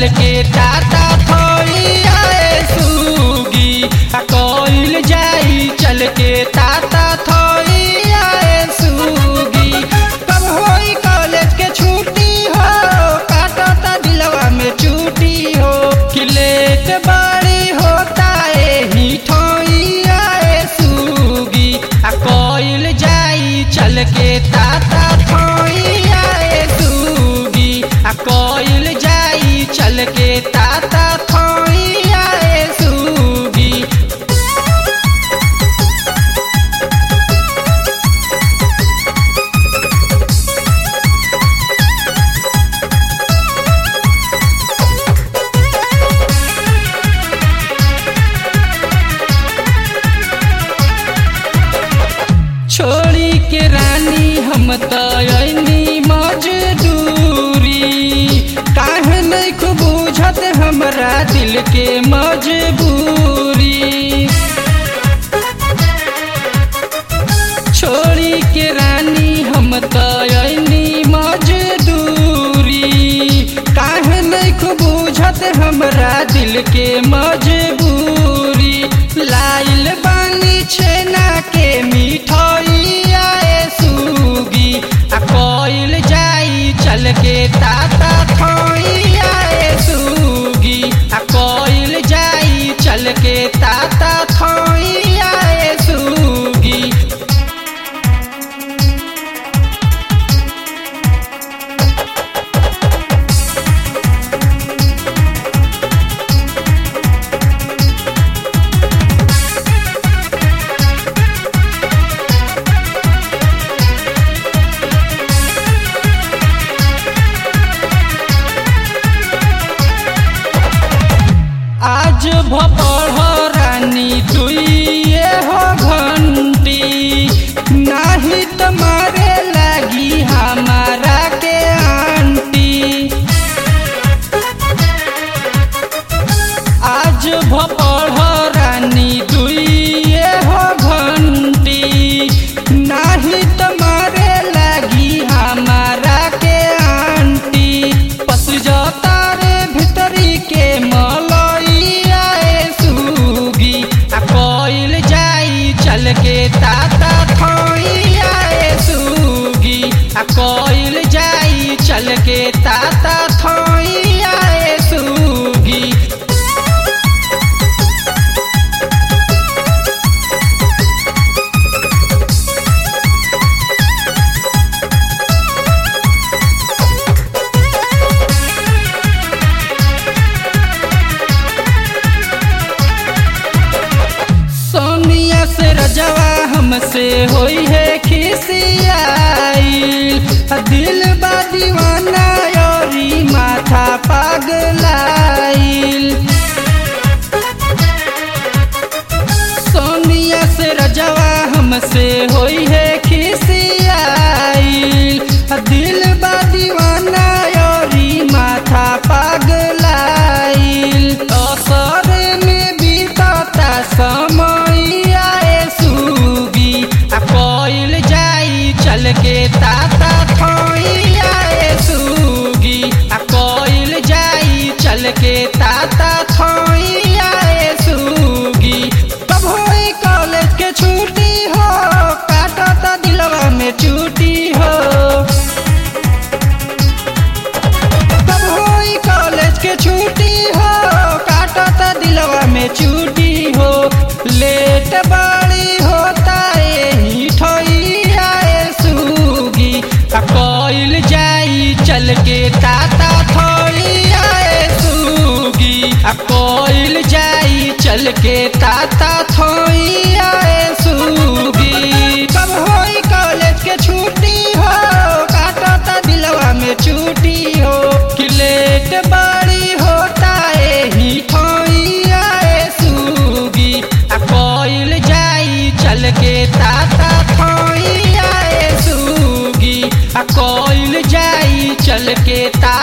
चल के टाटा थोइया सूगी आ कोइल जाई चल के टाटा थोइया सूगी कब होई कॉलेज के छुट्टी हो काटता दिलवा में चूटी हो कि लेट बड़ी होता एही ठोइया सूगी आ कोइल जाई चल के टाटा थोइया सूगी आ कोइल जाई चल के टाटा थोइया सूगी छोड़ी के रानी हम तयनी मजदूरी काहे नहीं खूब बुझत हमरा दिल के मजबूरी छोड़ी के रानी हम तयनी मजदूरी काहे नहीं खूब बुझत हमरा दिल के मजबूरी लाइल बानी छेना के मिठाइया सूगी आ कोइल जाई चल के ताता थोइया सूगी आ कोइल जाई चल के ताता थोइया सूगी आज भपढ़ रानी दुइए हो घंटी नाही तुम्हारे लगी हमारा के आंटी आज भपढ़ रानी दुइए हो घंटी नाही तुम्हारे लगी हमारा के आंटी पस जाता रे भितरी के मलइया सूगी आ कोइल जाई चल के ताता थोइया सूगी आ कोइल जाई चल के ताता थोइया सूगी सोनिया से रजवा हमसे होई है खिसियाई दिल बा दीवाना योरी माथा पागलाइल सोनिया से रजवा हमसे होई है खिसियाई दिल बा दीवाना योरी माथा पागलाइल असर में बीतता समैया सूगी आ कोइल जाई चल के ताता थोइया सूगी आ कोइल जाई चल के ताता थोइया सूगी कब होई कॉलेज के छुट्टी हो काटता दिलवा में चूटी हो कब होई कॉलेज के छुट्टी हो काटता दिलवा में चूटी हो लेट बड़ी होता एही ठोइया सूगी आ कोइल जाई चल के ताता थोइया सूगी आ कोइल जाई चल के ताता थोइया सूगी कब होई कॉलेज के छुट्टी हो काटता दिलवा में चूटी हो कि लेट बड़ी होता एही ठोइया सूगी आ कोइल जाई चल के ताता थोइया सूगी आ कोइल जाई चल के ता